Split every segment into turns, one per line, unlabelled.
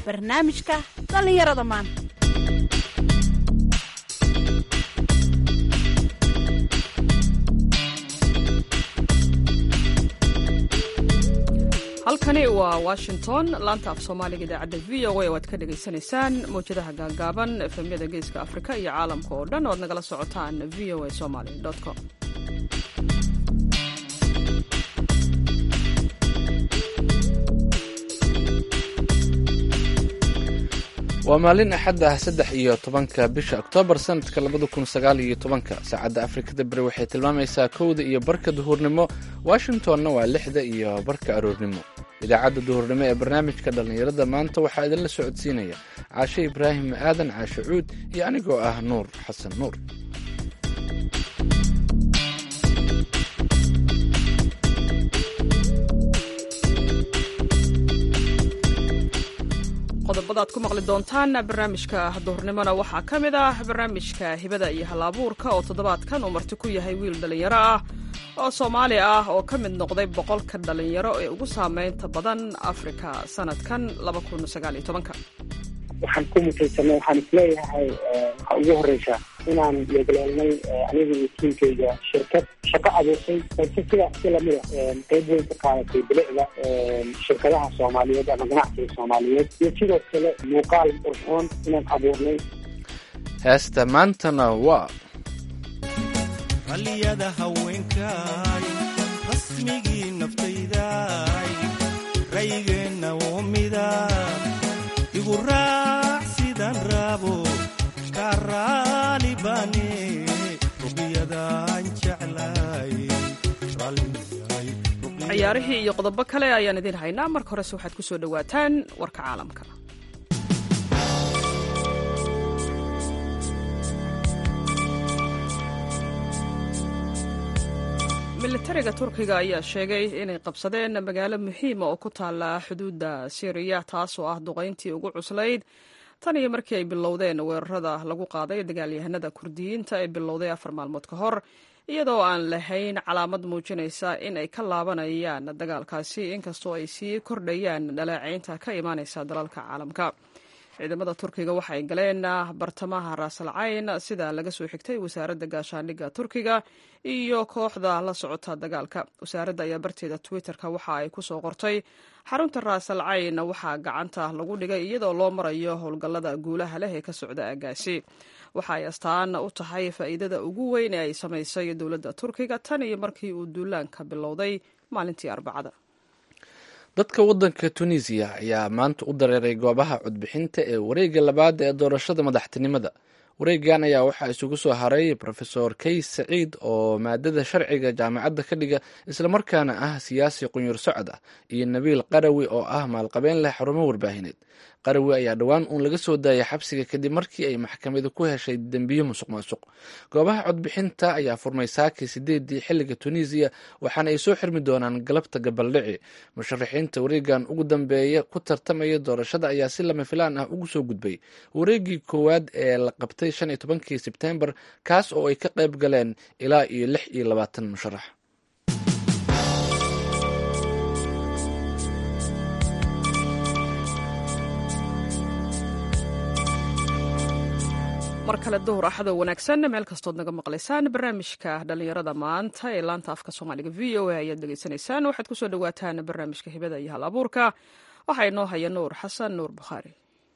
barnaamijka dhallinyarada maanta
halkani waa washington laanta af soomaaliga idaacadda v o a oo aad ka dhagaysanaysaan mawjadaha gaagaaban efemyada geeska afrika iyo caalamka oo dhan oo ad nagala socotaan v o a somaly com
waa maalin axad ah saddex iyo tobanka bisha oktoobar sanadka labada kun sagaal iyo tobanka saacadda afrikada beri waxay tilmaamaysaa kowda iyo barka duhurnimo washingtonna waa lixda iyo barka aroornimo idaacadda duhurnimo ee barnaamijka dhallinyarada maanta waxaa idinla socodsiinaya caashe ibraahim aadan caashe cuud iyo anigoo ah nuur xasan nuur
qodobada ad ku maqli doontaan barnaamijka duhurnimona waxaa ka mid ah barnaamijka hibada iyo hal-abuurka oo toddobaadkan uu marti ku yahay wiil dhallinyaro ah oo soomaali ah oo ka mid noqday boqolka dhallinyaro ee ugu saameynta badan afrika sanadkan
waxaan ku mutaysanay waxaan isleeyahay waxaa ugu horeysa inaan yeegleelnay aniga iyo tiimkayga shirkad shaqo abuurtay balse sidaas si lamida qeyb weyn ka qaadatay bilicda shirkadaha soomaaliyeed ama ganacsiga soomaaliyeed iyo sidoo kale muuqaal qurxoon inaan abuurnay
heesta maantana waa
ralliyada haweenkaay rasmigii naftaydaay ra'yigeenna oo mida igu raac sidaan raabo kaa raali baane ruqyadaan jeclay
ciyaarihii iyo qodobo kale ayaan idiin haynaa marka horese waxaad ku soo dhowaataan warka caalamka militariga turkiga ayaa sheegay inay qabsadeen magaalo muhiima oo ku taala xuduudda syriya taasoo ah duqayntii ugu cuslayd tan iyo markii ay bilowdeen weerarada lagu qaaday dagaalyahanada kurdiyiinta ee bilowday afar maalmood ka hor iyadoo aan lahayn calaamad muujinaysa in ay ka laabanayaan dagaalkaasi inkastoo ay sii kordhayaan dhaleecaynta ka imaanaysa dalalka caalamka ciidamada turkiga waxay galeen bartamaha raasal cayn sida laga soo xigtay wasaaradda gaashaandhigga turkiga iyo kooxda la socota dagaalka wasaaradda ayaa barteeda twitter-ka waxa ay kusoo qortay xarunta raasal cayn waxaa gacanta lagu dhigay iyadoo loo marayo howlgallada guulaha leh ee ka socda aagaasi waxa ay astaan u tahay faa'iidada ugu weyn ee ay samaysay dowladda turkiga tan iyo markii uu duulaanka bilowday maalintii arbacada
dadka waddanka tunisiya ayaa maanta u dareeray goobaha codbixinta ee wareegga labaad ee doorashada madaxtinimada wareeggan ayaa waxaa isugu soo haray rofesor kays saciid oo maadada sharciga jaamacadda ka dhiga islamarkaana ah siyaasi qunyur socod ah iyo nabiil qarawi oo ah maalqabeen leh xarumo warbaahineed qarawi ayaa dhowaan uun laga soo daayay xabsiga kadib markii ay maxkamadu ku heshay dembiyo musuq maasuq goobaha codbixinta ayaa furmay saakii sideedii xilliga tunisiya waxaana ay soo xirmi doonaan galabta gabaldhici musharaxiinta wareegan ugu dambeeya ku tartamaya doorashada ayaa si lama filaan ah ugu soo gudbay wareegii koowaad ee la qabtay shan iyo tobankii sebtembar kaas oo ay ka qayb galeen ilaa iyo lix iyo labaatan musharax
mar kale duhur axado wanaagsan meel kastood naga maqlaysaan barnaamijka dhallinyarada maanta ee laanta afka soomaaliga v o a ayaad degeysanaysaan waxaad kusoo dhawaataan barnaamijka hibada iyo hal abuurka waxaa inoo haya nuur xasan nuur bukhaari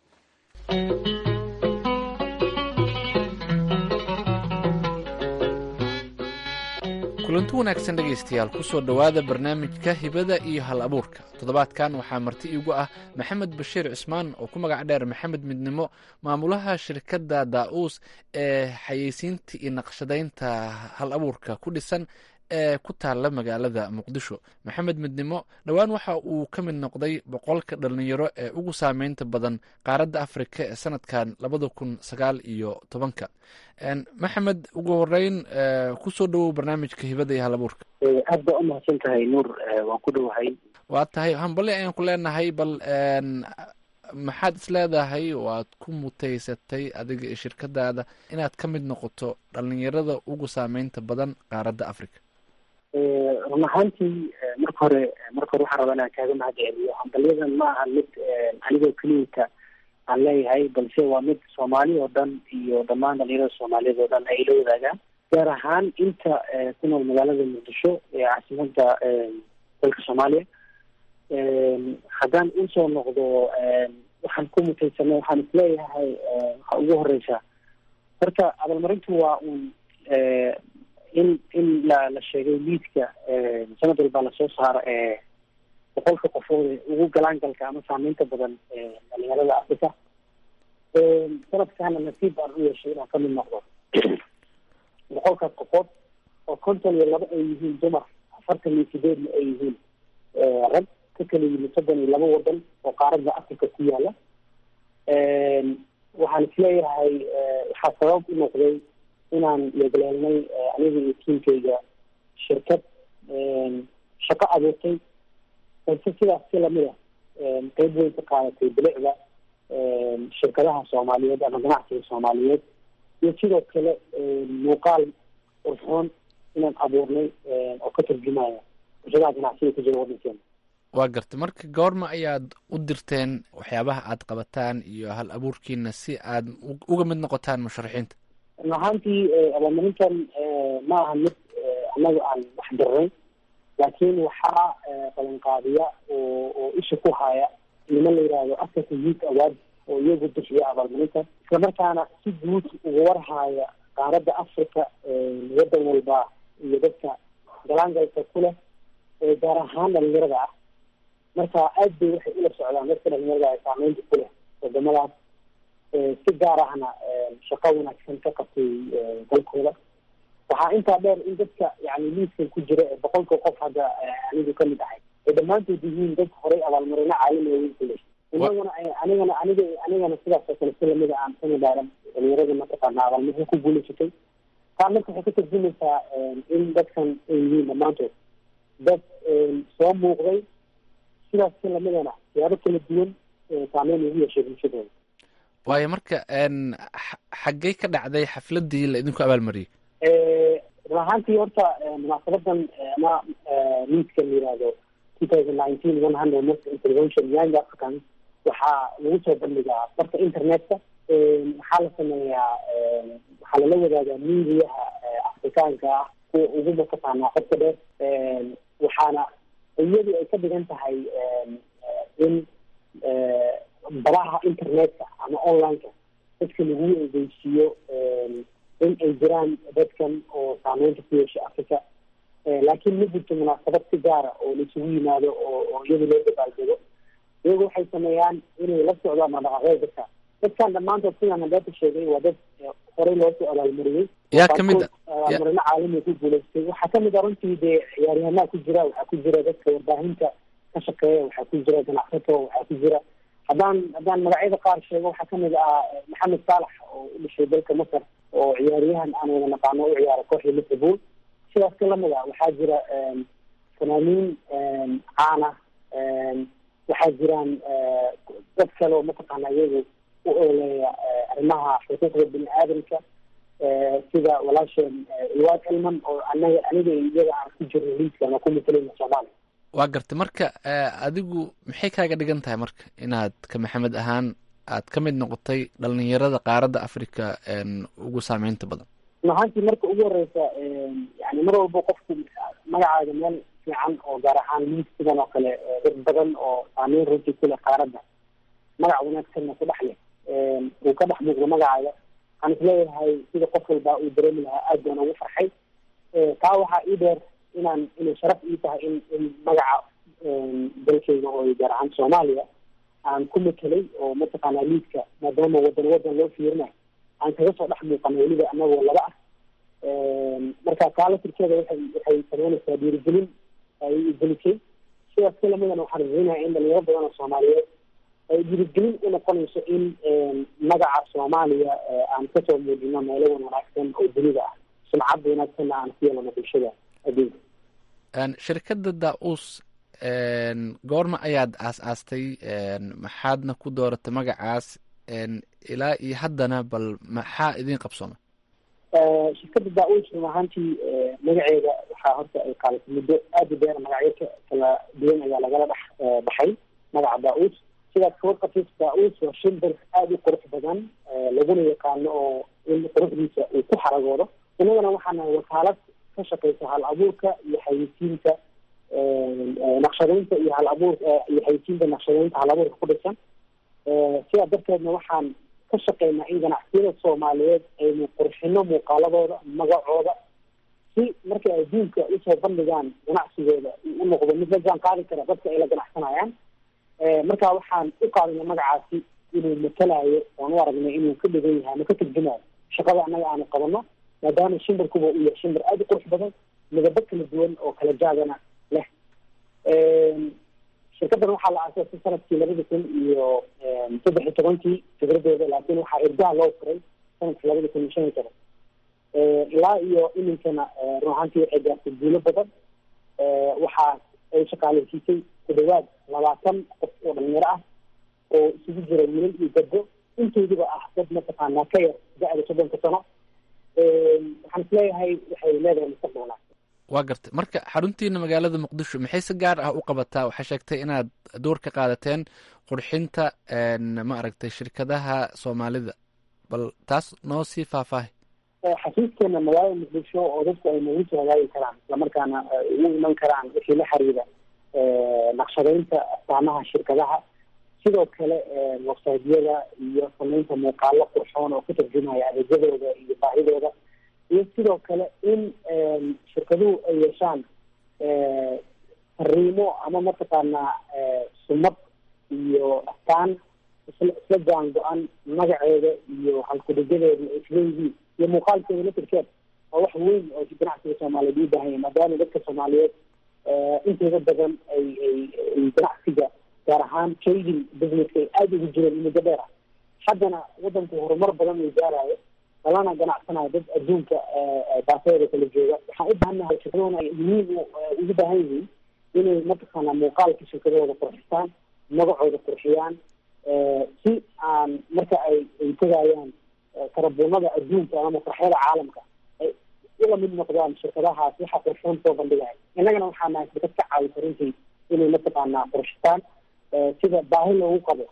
kulanti wanaagsan dhegaystayaal kusoo dhowaada barnaamijka hibada iyo hal abuurka toddobaadkan waxaa marti iigu ah maxamed bashiir cismaan oo ku magac dheer maxamed midnimo maamulaha shirkadda daa-uus ee xayeysiinta iyo naqshadaynta hal abuurka ku dhisan ee ku taalla magaalada muqdisho maxamed midnimo dhowaan waxa uu ka mid noqday boqolka dhallinyaro ee ugu saameynta badan qaaradda afrika ee sanadkan labada kun sagaal iyo tobanka maxamed ugu horeyn kusoo dhowow barnaamijka hibada iyo hal abuurka
aad baa umahadsan tahay nuur waan ku dhowahay
waa tahay hambali ayaan ku leenahay bal maxaad is leedahay oo aad ku mutaysatay adiga iyo shirkadaada inaad ka mid noqoto dhallinyarada ugu saameynta badan qaaradda africa
run ahaantii marka hore marka hore waxaan rabaa inaan kaaga mahad celiyo hambalyadan ma aha mid anigoo keliyata aan leeyahay balse waa mid soomaali oo dhan iyo dhammaan dhalinyarada soomaaliyeed oo dhan ay la wadaagaan gaar ahaan inta ku nool magaalada muqdisho ee caasimada dalka soomaaliya haddaan usoo noqdo waxaan ku mutaysanay waxaan isleeyahay waxa ugu horeysa horta abaalmarintu waa uun in in la la sheegay liidka sanad walbaa lasoo saaro ee boqolka qofood ugu galaangalka ama saameynta badan dhalinyarada africa sanadkaana nasiib baan u yeeshay inaan kamid noqdo boqolkaas qofood oo konton iyo laba ay yihiin dumar afartan iyo sideedna ay yihiin rag ka kala yimid soddon iyo laba wadan oo qaaradda africa ku yaala waxaan isleeyahay waxaa sabab u noqday inaan yeegleelnay aniga iyo tiimkayga shirkad shaqo abuurtay balse sidaas si lamid a qeyb weyn ka qaadatay bilicda shirkadaha soomaaliyeed ama ganacsiga soomaaliyeed iyo sidoo kale muuqaal urxoon inaan abuurnay oo ka turjumaya bulshadaha ganacsiga ku jira waddankeena
waa garta marka goorma ayaad u dirteen waxyaabaha aad qabataan iyo hal abuurkiina si aad uga mid noqotaan musharaxiinta
run ahaantii abaalmarintan ma aha mid annaga aan wax dirnay laakiin waxaa qabanqaadiya oo oo isha ku haya niman la yihahdo africa youth award oo iyagu bixiya abaalmarinta islamarkaana si guud uga warhaya qaaradda africa waddan walba iyo dadka galaangalka ku leh gaar ahaan dhalinyarada ah marka aad bay waxay ula socdaan dadka dhalinyarada ay saameynta ku leh wadamadaas si gaar ahna shaqo wanaagsan ka qabtay dalkooda waxaa intaa dheer in dadka yani liiskan ku jira ee boqolka qof hadda anigu kamid ahay ay dhammaantood yihiin dad horay abaalmarino caalami weyn ku leh inaguna anigana aniga anigana sidaas oo kale si lamida aan kamid aaran dhalinyarada mataqaana abaalmarino ku guulaysatay taa marka waxay ka tarjumaysaa in dadkan ay yihiin dhammaantood dad soo muuqday sidaas si lamidana siyaabo kala duwan saameyn ugu yeeshay bulshadooda
waayo marka xaggey ka dhacday xafladii la idinku abaalmariyey
run ahaantii horta munaasabadan ama liidka la yihahdo two thousand nineteen one hundred most intervention young africans waxaa lagu soo bandhigaa barka internetka waxaa la sameeyaa waxaa lala wadaagaa miidiyaha afrikaanka ah kuwa ugu mataqaanaa qodka dheer waxaana iyadu ay ka dhigan tahay in baraha internetka ama onlineka dadka lagu egeysiiyo in ay jiraan dadkan oo saameynta ku yeesha africa laakiin ma jirto munaasabad si gaara oo laisugu yimaado oo oo iyadu loo dabaaldego iyagu waxay sameeyaan inay la socdaan madhaqaaqyada dadka dadkan dhammaantood sidaan hadeeta sheegay waa dad horey loosoo abaalmariyey
yaa kamid
abaalmarino caalamiga ku guulaystay waxaa kamid a runtii dee ciyaaryahanaa ku jira waxaa ku jira dadka warbaahinta ka shaqeeya waxaa ku jira ganacsato waxaa ku jira haddaan haddaan magacyada qaar sheego waxaa kamid ah maxamed saalax oo u dhashay dalka masar oo ciyaaryahan aan wada naqaano u ciyaara kooxda liverpool sidaas ka lamid a waxaa jira fanaaniin caana waxaa jiraan dad kale oo mataqaana iyagu u ooleeya arrimaha xuquuqda bini aadamka sida walaasheen ilwaad elman oo anaga aniga iyaga aan ku jirno liidka ama ku matalayna soomaaliya
waa gartay marka adigu maxay kaaga dhigan tahay marka inaad ka maxamed ahaan aad ka mid noqotay dhalinyarada qaaradda africa ugu saameynta badan
run ahaantii marka ugu horeysa yani mar walba qofku magacaaga meel fiican oo gaar ahaan liid sidan oo kale dad badan oo saameyn runtii ku leh qaaradda magac wanaagsanna ku dhex leh uu ka dhex muuqdo magacaaga waxaan isleeyahay sida qof walba uu dareemi lahaa aad baan ugu farxay taa waxaa ii dheer inaan inay sharaf ii tahay in in magaca dalkayga oo gaar ahaan soomaaliya aan ku matelay oo mataqaanaa liidka maadaama wadan wadan loo fiirinayo aan kaga soo dhex muuqano weliba anagoo laba ah marka kaala tirkeeda waxay waxay sameynaysaa dhiirigelin ay gelisay sidaas ka lamidana waxaan rajaynaya in dhalinyaro badan oo soomaaliyeed ay dhiirigelin u noqonayso in magaca soomaaliya aan kasoo muujino meelo wan wanaagsan oo dunida ah sumcadda wanaagsanna aan ku yeelano bulshada adduunka
shirkadda da-uus goorma ayaad aas-aastay maxaadna ku dooratay magacaas ilaa iyo haddana bal maxaa idin qabsooma
shirkadda da-uus run ahaantii magaceeda waxaa horta ay qaadatay muddo aada u dheer magacyo kala duwan ayaa lagala dhex baxay magaca da-uus sidaas kawarqafis daauus waa shimbir aada u qurux badan laguna yaqaano oo in quruxdiisa uu ku xaragoodo innagana waxaana wakaalad ka shaqeysa hal abuurka iyo xayeysiinta naqshadeynta iyo hal abuur iyo xayeysiinta naqshadeynta hal abuurka ku dhisan sidaa darteedna waxaan ka shaqeynaa in ganacsiyada soomaaliyeed aynu qurxino muuqaaladooda magacooda si markay adduunka usoo bandhigaan ganacsigooda u noqdo mid la jaan qaadi kara dadka ay la ganacsanayaan marka waxaan u qaadana magacaasi inuu matalayo oan u aragnay inuu ka dhigan yahay ama ka turjumayo shaqada annaga aanu qabano maadaama shimbirkuba uu yahay shimbir aada u qurux badan midabo kala duwan oo kala jaadana leh shirkadan waxaa la aasaasay sanadkii labada kun iyo saddex iyo tobankii fikradeeda laakiin waxaa irdaha loo furay sanadkii labada kun iyo shan iyo toban ilaa iyo iminkana run ahaantii waxay gaartay guulo badan waxaa ay shaqaaleysiisay ku dhawaad labaatan qof oo dhalinyaro ah oo isugu jira wiilal iyo gabdo intooduba ah dad mataqaanaa ka yar da-da soddonka sano waxaan isleeyahay waxay leedahay mustaqbal wanaagsan
waa gartay marka xaruntiina magaalada muqdisho maxay si gaar ah u qabataa waxaa sheegtay inaad door ka qaadateen qurxinta ma aragtay shirkadaha soomaalida bal taas noo sii faahfaahi
xasuusteena magaalada muqdisho oo dadku ay nagu soo hagaagi karaan islamarkaana ugu iman karaan wixii la xiriira naqshadeynta astaamaha shirkadaha sidoo kale websaydyada iyo sameynta muuqaalo qurxoon oo ka tarjumaya adeegyadooda iyo baahidooda iyo sidoo kale in shirkaduhu ay yeeshaan fariimo ama mataqaanaa sumad iyo astaan isla isla jaan go-an magaceeda iyo halkudhigadeeda isleeyihiin iyo muuqaalkeeda latirkeed waa wax weyn oo ganacsiga soomaaliyeed u baahan yahay maadaama dadka soomaaliyeed intooda badan ay ay ay ganacsiga gaar ahaan trading businesska ay aada ugu jireen muddo dheer ah haddana wadanku horumar badan uu gaarayo lalana ganacsanayo dad adduunka baasadeeda kala jooga waxaan u baahanahay shirkadahuna ay muhiim ugu baahan yihiin inay mataqaanaa muuqaalka shirkadahooda qurxistaan magacooda qurxiyaan si aan marka ay ay tegayaan karabuunada adduunka ama masraxyada caalamka ay ula mid noqdaan shirkadahaas waxa qurxoon soo bandhigaya innagana waxaa nahay shirkad ka caawisa runtii inay mataqaanaa qurxistaan sida baahi loogu qabo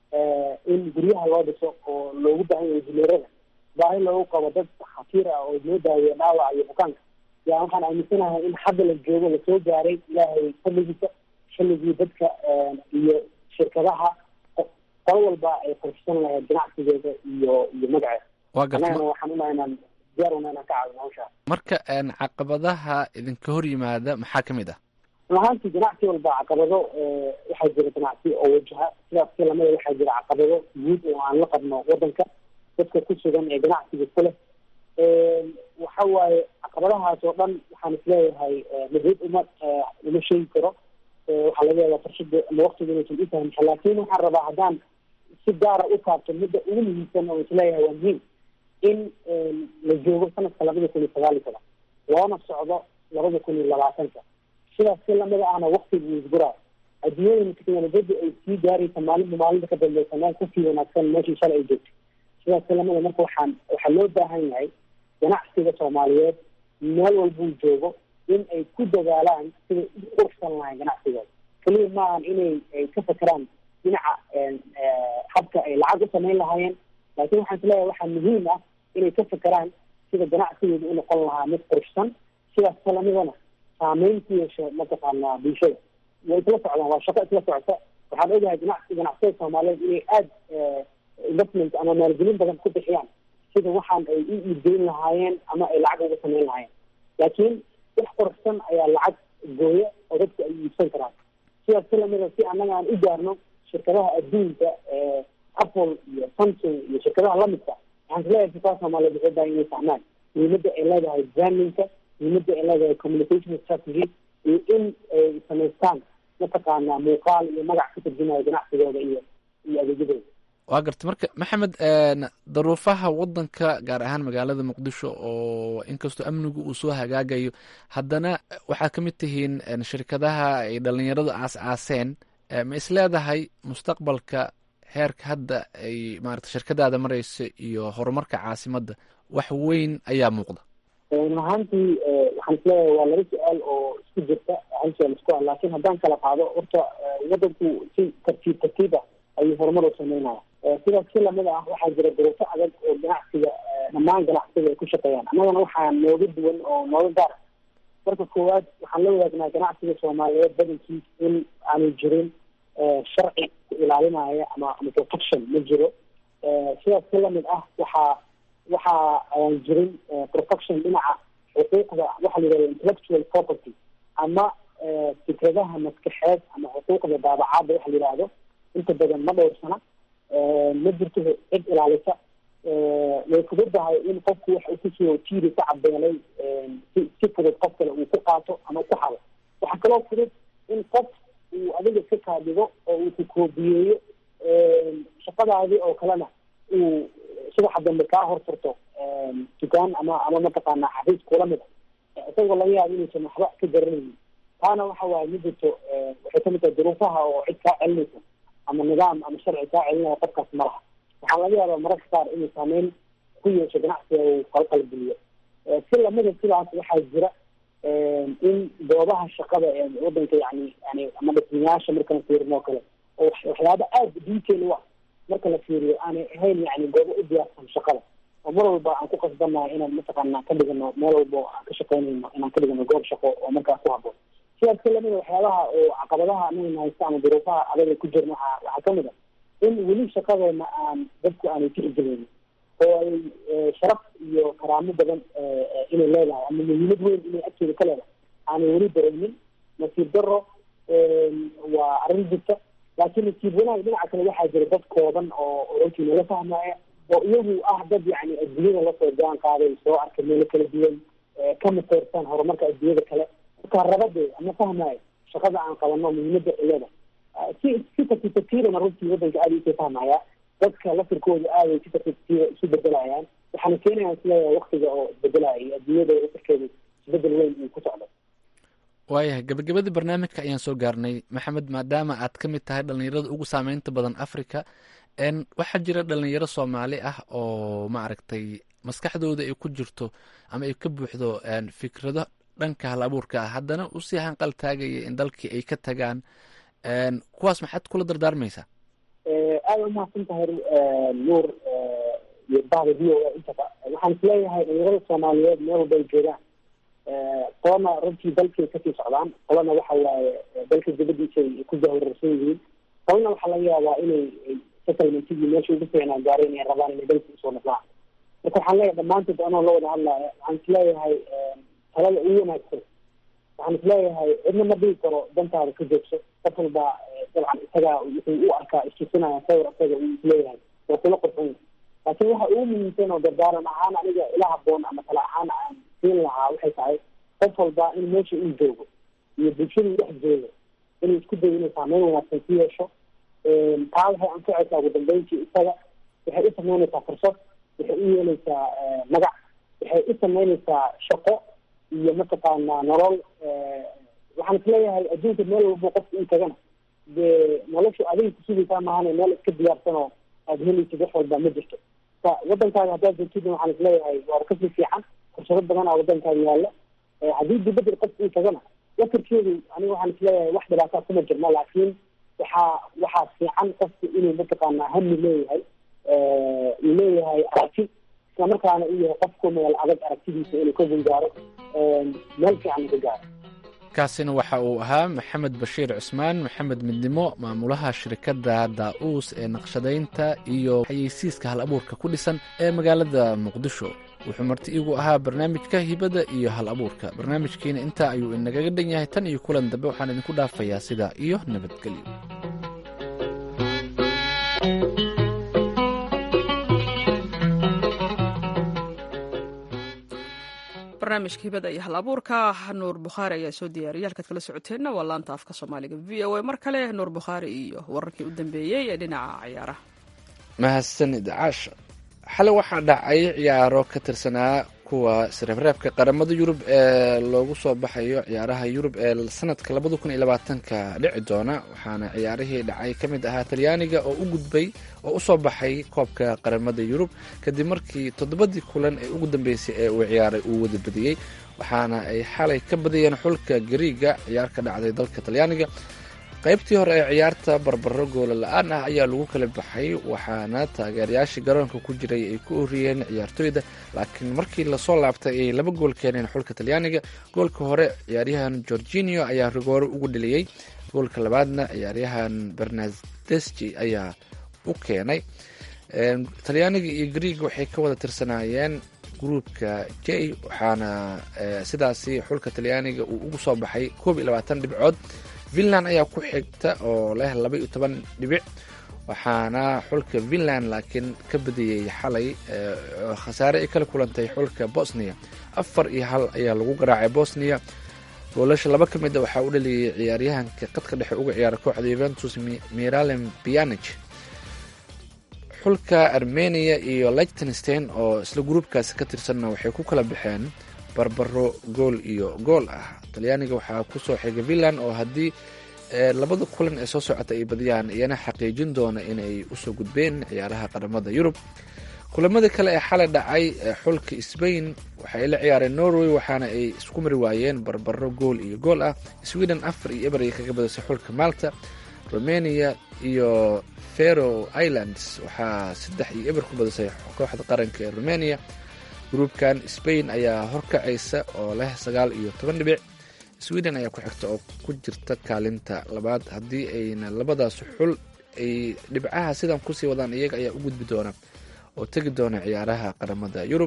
in guryaha loo dhiso oo loogu baahan yahay injineerada baahi loogu qabo dad khatiir ah oo loo daaweeya dhaawaca iyo bukaanka yaa waxaan aaminsanahay in hadda la joogo lasoo gaaray ilaahay fadligiisa xilligii dadka iyo shirkadaha qolo walba ay qurxisan lahayd ganacsigeeda iyo iyo magaceeda
waa gartay
annagana waxaan unahay inaan diyaar una inaan ka caawino hawshaas
marka caqabadaha idinka hor yimaada maxaa ka mid ah
run ahaantii ganacsi walba caqabado waxaa jira ganacsi oo wajaha sidaas si lamida waxaa jira caqabado guud oo aan la qabno wadanka dadka ku sugan ee ganacsiga ku leh waxa waaye caqabadahaas oo dhan waxaan isleeyahay madid uma uma sheegi karo waxaa laga yaabaa farshada ama waktiga inaysan u fahmsa laakin waxaan rabaa haddaan si gaara u taabto midda ugu muhiimsan oo isleeyahay waa muhiim in la joogo sanadka labada kun iyo sagaal iyo toban loona socdo labada kun iyo labaatanka sidaas si lamida ahna waktiga uu isguraayo adduunyada teknolojiyada ay sii gaaraysa maalinba maalinta ka dambeysa meel kasii wanaagsan meeshii shalay ay joogto sidaas si lamida marka waxaan waxaa loo baahan yahay ganacsiga soomaaliyeed meel walbuu joogo in ay ku dadaalaan siday u qurxsan lahayn ganacsigooda keliya maahan inay ay ka fakeraan dhinaca habka ay lacag u samayn lahaayeen laakiin waxaan isleeyahay waxaa muhiim ah inay ka fakeraan sida ganacsigooda u noqon lahaa mid qurxsan sidaas kalamidana saameyn ku yeesho mataqaanaa bulshada way isla socdaan waa shaqo isla socota waxaan ogahay ganacsi ganacsiyada soomaaliyeed inay aada investment ama maalgelin badan ku bixiyaan sida waxaan ay u iibgeyn lahaayeen ama ay lacag uga samayn lahaayeen laakiin wax qurxsan ayaa lacag gooya oo dadku ay iibsan karaan sidaas si lamida si annaga aan u gaarno shirkadaha adduunka apple iyo samsung iyo shirkadaha lamidka waxaan isleeyahay shirkadaha soomaaliyeed waxay baahan inay fahmaan muhiimadda ay leedahay brandingka muhiimadda ay leedahay communication strategy iyo in ay samaystaan mataqaanaa muuqaal iyo magac ka tarjumayo ganacsigooda iyo iyo adeegyadooda
waa gartay marka maxamed daruufaha wadanka gaar ahaan magaalada muqdisho oo inkastoo amnigu uu soo hagaagayo haddana waxaa ka mid tihiin shirkadaha ay dhalinyaradu aas-aaseen ma isleedahay mustaqbalka heerka hadda ay maarata shirkadaada mareysa iyo horumarka caasimadda wax weyn ayaa muuqda
run ahaantii waxaan isleeyahay waa laba su-aal oo isku jirta hal su-aal isku ah laakiin haddaan kala qaado horta wadanku si tartiib tartiib ah ayuu horumar u sameynaya sidaas si lamid ah waxaa jira duruufo adag oo ganacsiga dhammaan ganacsiga ay ku shaqeeyaan annagana waxaa nooga duwan oo nooga gaar marka koowaad waxaan la wadaagnaa ganacsiga soomaaliyeed badankiis in aanu jirin sharci ku ilaalinaya ama ama protection ma jiro sidaas si lamid ah waxaa waxa aan jirin protection dhinaca xuquuqda waxa la yidhahda intellectual property ama fikradaha maskaxeed ama xuquuqda daabacaadda waxa la yidhaahdo inta badan ma dhowrsana ma jirto cid ilaalisa way fududahay in qofku wax uu kusoo tiiri ka cabeelay si si fudud qof kale uu ku qaato ama ku hado waxaa kaloo fudud in qof uu adiga iska kaadhigo oo uu ku koobiyeeyo shaqadaadii oo kalena uu subaxa dambe kaa horfurto dukaan ama ama mataqaanaa xafiis kula mid a isagoo laga yaabo inuusan waxba ka garanaynin taana waxa waaye ma jirto waxay kamid tahay duruufaha oo cid kaa celinaysa ama nidaam ama sharci kaa celinaya qofkaas ma laha waxaa laga yaabaa mararka qaar inuu saameyn ku yeesho ganacsiga uu qalqalgeliyo si lamida sidaas waxaa jira in goobaha shaqada ee wadanka yani yani ama dhismayaasha marka la fiirino o kale oo waxyaaba aada detail u ah marka la fiiriyo aanay ahayn yani goobo u diyaarsan shaqada oo mar walba aan ku qasbannahay inaan mataqaana ka dhigano meel walba oo aan ka shaqeynayno inaan ka dhigano goob shaqo oo markaas ku haboon sidaas ka lamida waxyaabaha oo caqabadaha anagana haysta ama duruufaha adaga ku jirna waxaa waxaa kamid a in weli shaqadeena aan dadku aanay tixgelinin oo ay sharaf iyo karaamo badan inay leedahay ama muhiimad weyn inay agteeda ka leedahay aanay weli dareemin nasiib daro waa arrin jirta laakiin nasiib wanaag dhinaca kale waxaa jira dad kooban oo runtii nala fahmaya oo iyagu ah dad yani adduunyada lasoo jaan qaaday soo arkay meelo kala duwan ka mateersan horumarka adduunyada kale marka rabade ama fahmaayo shaqada aan qabano muhiimada iyada si si tartiibtartiibana runtii wadanka aada usoo fahmaya dadka lafirkooda aaday si tartiibtartiiba isu bedelayaan waxaana keenayaan isleeyahay waktiga oo isbedelaya iyo adduunyada lafirkeeda isbedel weyn uu ku socdo
waayahay gabagabadii barnaamijka ayaan soo gaarnay maxamed maadaama aad ka mid tahay dhalinyarada ugu saameynta badan africa n waxaa jira dhalinyaro soomaali ah oo maaragtay maskaxdooda ay ku jirto ama ay ka buuxdo fikrado dhanka hal abuurka ah haddana usii hanqal taagaya in dalkii ay ka tagaan kuwaas maxaad kula dardaarmaysaa
aada umahadsan tahay nuur iyo bahda v o a intaba waxaan isleeyahay dhalinyarada soomaaliyeed meel walba ay joogaan qolana runtii dalkay kasii socdaan qolana waxa waaye dalka dibadiisa ay ku jahwararsan yihiin qolana waxaa laga yaabaa inay settlementigii meesha ugu fiicnaa gaareen ay rabaan inay dalka usoo noqdaan marka waxaan leeyahay dhammaantood anoo la wada hadlaya waxaan isleeyahay talada ugu wanaagsan waxaan isleeyahay cidna ma dhigi karo dantaada ka joogso qof walba dabcan isagaa wuxuu u arkaa istusinaya sawir isaga uu isleeyahay oo kula qurxun laakiin waxa ugu muhiimsan oo dardaaran ahaan aniga ila haboon ama tala ahaan aan siin lahaa waxay tahay qof walba in meesha uu joogo iyo bulshada uu dhex joogo inuu isku dayo inuu saameyn wanaagsan ku yeesho taa waxay anfacaysaa ugu dambeyntii isaga waxay u sameynaysaa fursad waxay u yeelaysaa magac waxay u sameynaysaa shaqo iyo mataqaanaa nolol waxaan isleeyahay adduunka meel walba qofka in tagana dee noloshu adiga kusugaysaa maahane meel iska diyaarsan oo aada helaysid wax walba ma jirto ka wadankaaga haddaad joogtid waxaan isleeyahay waa kasii fiican fursado badan aa wadankaaga yaalla haddii dibadda qofka in tagana wakarkeedu aniga waxaan isleeyahay wax dhibaataa kuma jirno laakiin waxaa waxaa fiican qofku inuu mataqaanaa hami leeyahay uu leeyahay aragti isla markaana uu yahay qofku meel adag aragtidiisa inuu ka gungaaro meel fiican ka gaaro
kaasina waxa uu ahaa maxamed bashiir cusmaan maxamed midnimo maamulaha shirkadda daa-uus ee naqshadaynta iyo xayeysiiska hal abuurka ku dhisan ee magaalada muqdisho wuxuu marti iigu ahaa barnaamijka hibada iyo hal abuurka barnaamijkiina intaa ayuu inagaga dhan yahay tan iyo kulan dambe waxaan idinku dhaafayaa sidaa iyo nabadgelyo
barnaamijka hibada iyo hal abuurka nuur bukhaari ayaa soo diyaariyay halkaad kala socoteenna waa laanta afka soomaaliga v o a mar kale nuur bukhaari iyo wararkii u dambeeyey ee dhinaca ciyaaraha
mahadsanid caasha xale waxaa dhacay ciyaaro ka tirsanaa kuwa sreebreebka qaramada yurub ee loogu soo baxayo ciyaaraha yurub ee sanadka labada kun iyo labaatanka dhici doona waxaana ciyaarihii dhacay ka mid ahaa talyaaniga oo u gudbay oo usoo baxay koobka qaramada yurub kadib markii toddobadii kulan ee ugu dambeysay ee uu ciyaaray uu wada badiyey waxaana ay xalay ka badiyeen xulka gariiga ciyaar ka dhacday dalka talyaaniga qaybtii hore ee ciyaarta barbaro goola la-aan ah ayaa lagu kala baxay waxaana taageerayaashii garoonka ku jiray ay ku oriyeen ciyaartooyda laakiin markii lasoo laabtay ay laba gool keeneen xulka talyaaniga goolka hore ciyaaryahan gorginio ayaa rigoore ugu dheliyey goolka labaadna ciyaaryahan bernadeschi ayaa u keenay talyaaniga iyo greeg waxay ka wada tirsanaayeen gruupka j waxaana sidaasi xulka talyaaniga uu ugu soo baxay koob iyo labaatan dhibcood finland ayaa ku xigta oo leh laba iyo toban dhibic waxaana xulka finland laakiin ka badiyey xalay khasaare ay kala kulantay xulka bosnia afar iyo hal ayaa lagu garaacay bosnia goolasha laba ka mid a waxaa u dhaliyay ciyaaryahanka qadka dhexe uga ciyaara kooxda yuventus miralem bianich xulka armenia iyo lichtenstein oo isla gruubkaasi ka tirsanna waxay ku kala baxeen barbaro gool iyo gool ah talyaaniga waxaa kusoo xigay finland oo haddii labada kulan ee soo socota ay badiyaan iyana xaqiijin doona inay usoo gudbeen ciyaaraha qaramada yurub kulamada kale ee xalay dhacay xulka sbain waxay la ciyaareen norway waxaana ay isku mari waayeen barbaro gool iyo gool ah sweden afar iyo eber ay kaga badisay xulka malta romania iyo fero islands waxaa saddex iyo eber ku badisay kooxda qaranka ee romania gruubkan spain ayaa horkacaysa oo leh sagaal iyo toban dhibic sweden ayaa ku xigta oo ku jirta kaalinta labaad haddii ayna labadaas xul ay dhibcaha sidan kusii wadaan iyaga ayaa u gudbi doona oo tegi doona ciyaaraha qaramada yurub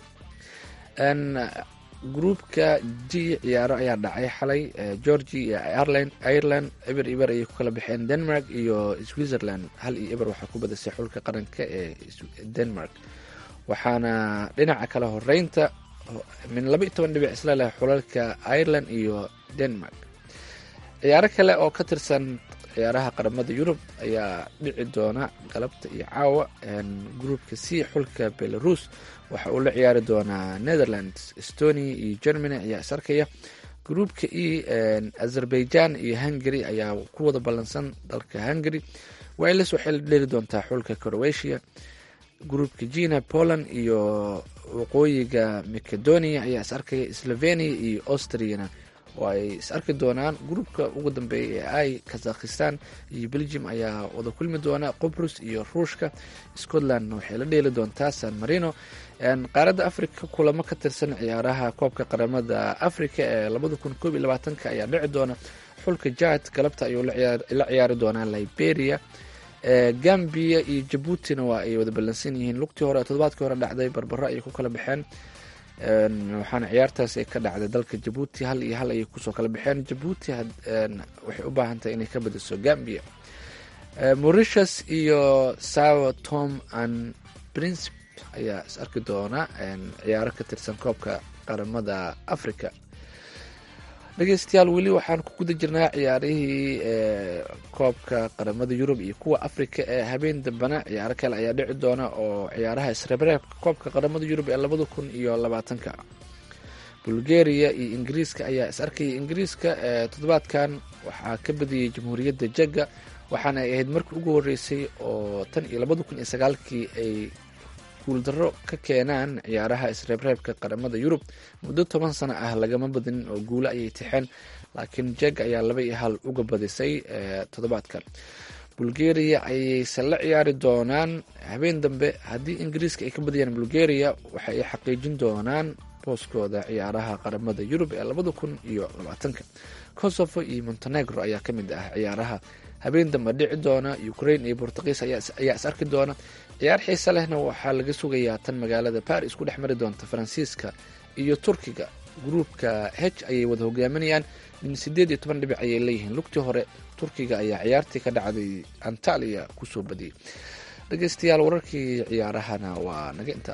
gruupka g ciyaaro ayaa dhacay xalay georgia iyo ireland ireland eber eber ayay ku kala baxeen denmark iyo switzerland hal iyo eber waxaa ku badisay xulka qaranka ee denmark waxaana dhinaca kale horeynta min laba iyo toban dhibic isla leh xulalka ireland iyo denmark ciyaaro kale oo ka tirsan ciyaaraha qaramada yurub ayaa dhici doona galabta iyo caawa gruupka c xulka belarus waxa uu la ciyaari doonaa netherlands estonia iyo germany ayaa is arkaya gruupka e azerbaijan iyo hungary ayaa ku wada ballansan dalka hungary wales waxay la dheli doontaa xulka croatia gruupka gina poland iyo waqooyiga macedonia ayaa is arkaya slovenia iyo austriana oo ay is arki doonaan gruupka ugu dambeeya ee ay kazakhistan iyo belgium ayaa wada kulmi doona qobrus iyo ruushka scotlandna waxay la dheeli doontaa san marino qaaradda africa kulamo ka tirsan ciyaaraha koobka qaramada africa ee labada kun koob iyo labaatanka ayaa dhici doona xulka jad galabta ayuu la ciyaari doonaa liberia gambia iyo jabuutina waa ay wada ballansan yihiin lugtii hore todobaadkii hore dhacday barbaro ayay ku kala baxeen waxaana ciyaartaas ay ka dhacday dalka jabuuti hal iyo hal ayay kusoo kala baxeen jabuuti waxay u baahan tahay inay ka badiso gambia mauritius iyo sao tom and princip ayaa is arki doona ciyaaro ka tirsan koobka qaramada africa dhegeystayaal weli waxaan ku guda jirnaa ciyaarihii koobka qaramada yurub iyo kuwa africa ee habeen dambena ciyaaro kale ayaa dhici doona oo ciyaaraha isreebreebka koobka qaramada yurub ee labada kun iyo labaatanka bulgaria iyo ingiriiska ayaa is arkaya ingiriiska toddobaadkan waxaa ka badiyey jamhuuriyadda jegga waxaana ay ahayd markii ugu horeysay oo tan iyo labada kun iyo sagaalkii ay guuldaro ka keenaan ciyaaraha isreebreebka qaramada yurub muddo toban sano ah lagama badinin oo guulo ayay tixeen laakiin jeg ayaa laba iyo hal uga badisay toddobaadkan bulgaria ayayse la ciyaari doonaan habeen dambe haddii ingiriiska ay ka badiyaan bulgaria waxa ay xaqiijin doonaan booskooda ciyaaraha qaramada yurub ee labada kun iyo labaatanka kosovo iyo montenegro ayaa ka mid ah ciyaaraha habeen dambe dhici doona ukraine iyo bortugiis ayaa is arki doona ciyaar xiise lehna waxaa laga sugayaa tan magaalada baris ku dhex mari doonta faransiiska iyo turkiga gruupka h ayay wada hogaaminayaan min sideed iyo toban dhibic ayay leeyihiin lugtii hore turkiga ayaa ciyaartii ka dhacday antaliya kusoo badiyey dhegeystayaal wararkii ciyaarahana waa naga inta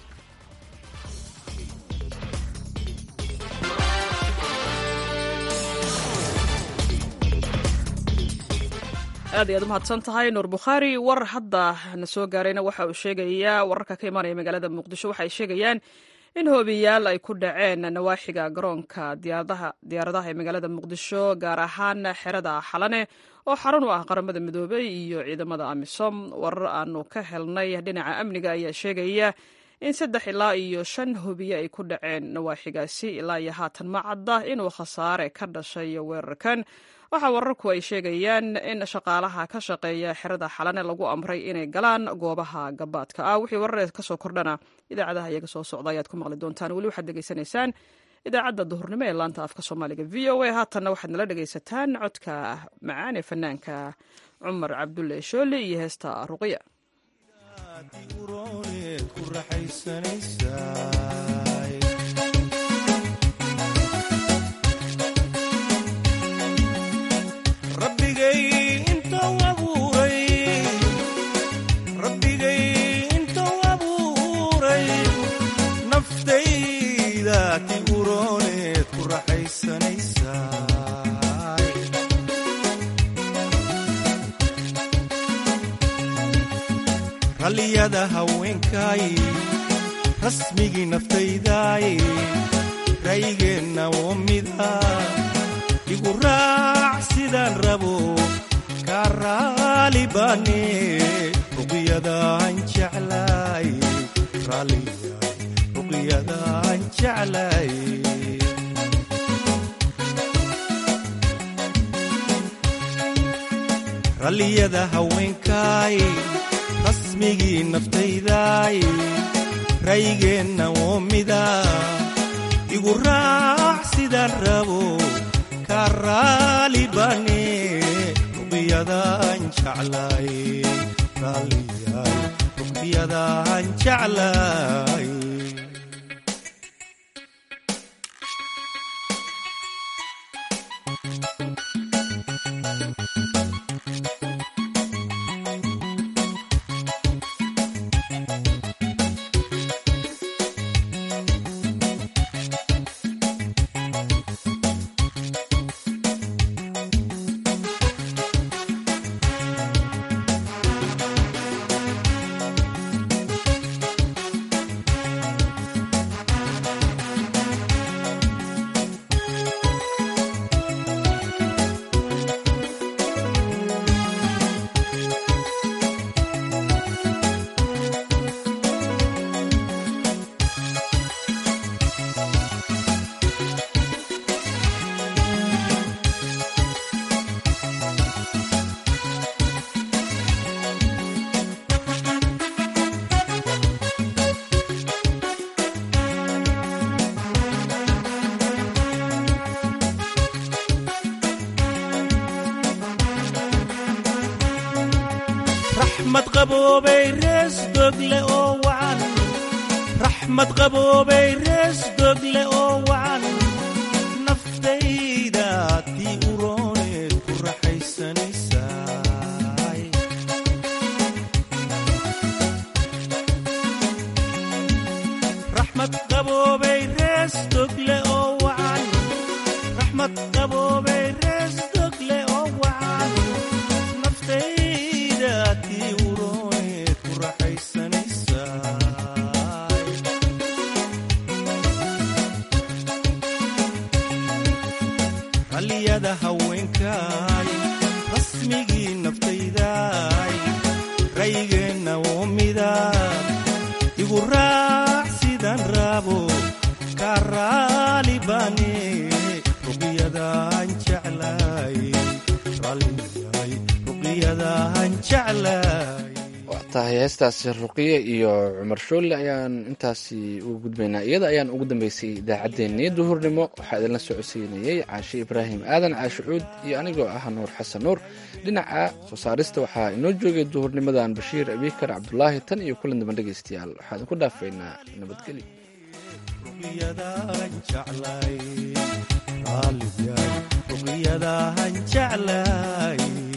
aad ayaad umahadsan tahay nuur bukhaari war hadda na soo gaarayna waxa uu sheegayaa wararka ka imaanaya magaalada muqdisho waxay sheegayaan in hoobiyaal ay ku dhaceen nawaaxiga garoonka diyaaradaha ee magaalada muqdisho gaar ahaan xerada xalane oo xarun u ah qaramada midoobey iyo ciidamada amisom warar aanu ka helnay dhinaca amniga ayaa sheegaya in saddex ilaa iyo shan hubiye ay ku dhaceen nawaaxigaasi ilaa iyo haatan ma cadda inuu khasaare ka dhashay weerarkan waxaa wararku ay sheegayaan in shaqaalaha ka shaqeeya xerada xalane lagu amray inay galaan goobaha gabaadka ah wixii warareed kasoo kordhana idaacadaha iyaga soo socda ayaad ku maqli doontaan weli waxaad degeysanaysaan idaacadda duhurnimo ee laanta afka soomaaliga v o a haatanna waxaad nala dhegaysataan codka macaan ee fanaanka cumar cabdulle shooli iyo heesta ruqiya
rabbigay intou abuuray rabbigay intou abuuray naftayda ti urooneed ku raxaysanaysaa ralliyada haweenkay rasmigii naftaydaay raygeenna oo mida igu raac sidaan rabo kaa raali baane ruqyadaan jeclay raalliyaay ruqyadaan jeclay ralliyada haweenkay rasmigii naftaydaay raygeenna oo mida igu raac sidaan rabo kaa raali baane ruqyadaan jeclay raalliyaay ruqyadaan jeclay raxmad qaboobay rees dogle oo wacan raxmad qaboobay rees dogle oo wacan naftayda tii urooneed ku raxaysanaysaay raxmad qaboobay rees dogle oo wacan raxmad qaboobay rees dogle oo wacan naftayda tii urooneed ku raxaysanaysaay ralliyada haweenkay rasmigii naftaydaay raygeenna oo mida igu raac sidaan rabo kaa raali baane ruqyadaan jeclay raalliyaay ruqyadaan jeclay
waa tahay heestaasi ruqiye iyo cumar shoolle ayaan intaasi uga gudbaynaa iyada ayaan ugu dambeysay idaacaddeenii duhurnimo waxaa idinla socodsiinayey caashe ibraahim aadan caashe cuud iyo anigoo ah nuur xasan nuur dhinaca soo saarista waxaa inoo joogay duhurnimadan bashiir abiikar cabdulaahi tan iyo kulan dambe dhegaystayaal waxaa idinku dhaafaynaa nabadgelyo
ruqyadaan jeclay raalliyaay ruqyadaan jeclay